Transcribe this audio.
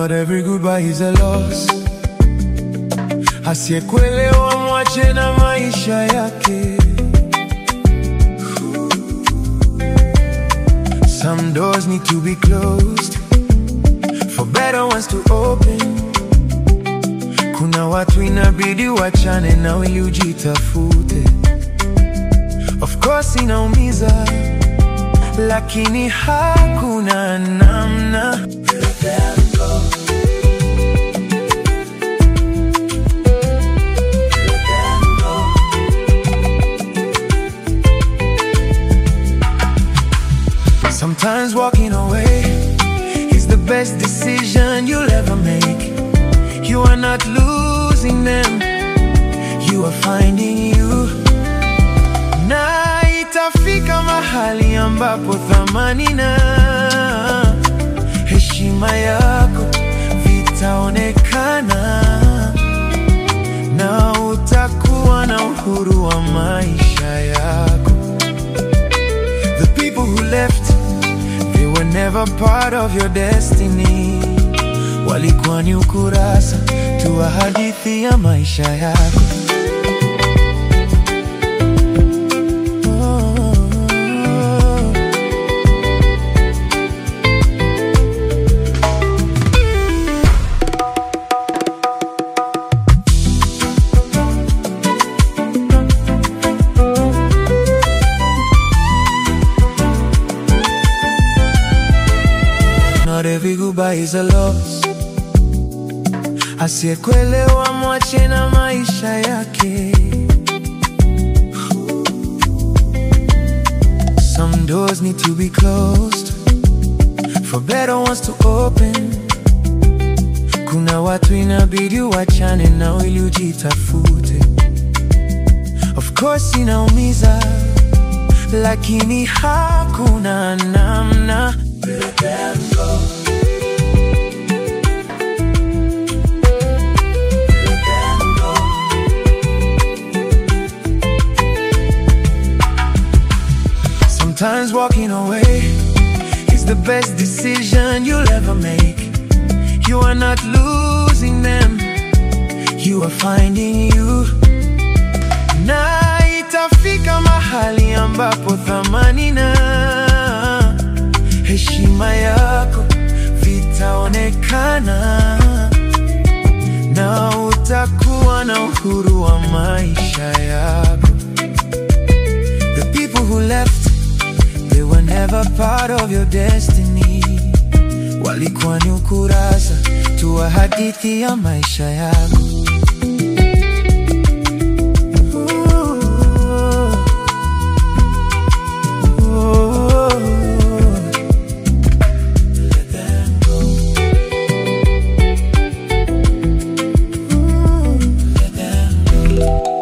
Not every goodbye is a loss. Asiyekuelewa mwache na maisha yake. Some doors need to be closed for better ones to open. Kuna watu inabidi wachane na ili ujitafute. Of course inaumiza, lakini hakuna namna. Sometimes walking away is the best decision you'll ever make. You are not losing them, you are finding you. Na itafika mahali ambapo thamani na heshima yako vitaonekana, na utakuwa na uhuru wa maisha yako. The people who left, they were never part of your destiny. Walikuwa ni ukurasa tu wa hadithi ya maisha yako. Oh. Not every goodbye is a loss. Asiyekuelewa mwache na maisha yake. Some doors need to be closed for better ones to open. Kuna watu inabidi wachane nao ili ujitafute. Of course inaumiza, lakini hakuna namna. Sometimes walking away is the best decision you'll ever make. You are not losing them, you are finding you. Na itafika mahali ambapo thamani na heshima yako vitaonekana, na utakuwa na uhuru wa maisha yako. The people who left, they were never part of your destiny. Walikuwa ni ukurasa tu wa hadithi ya maisha yako. Let them go. Let them go.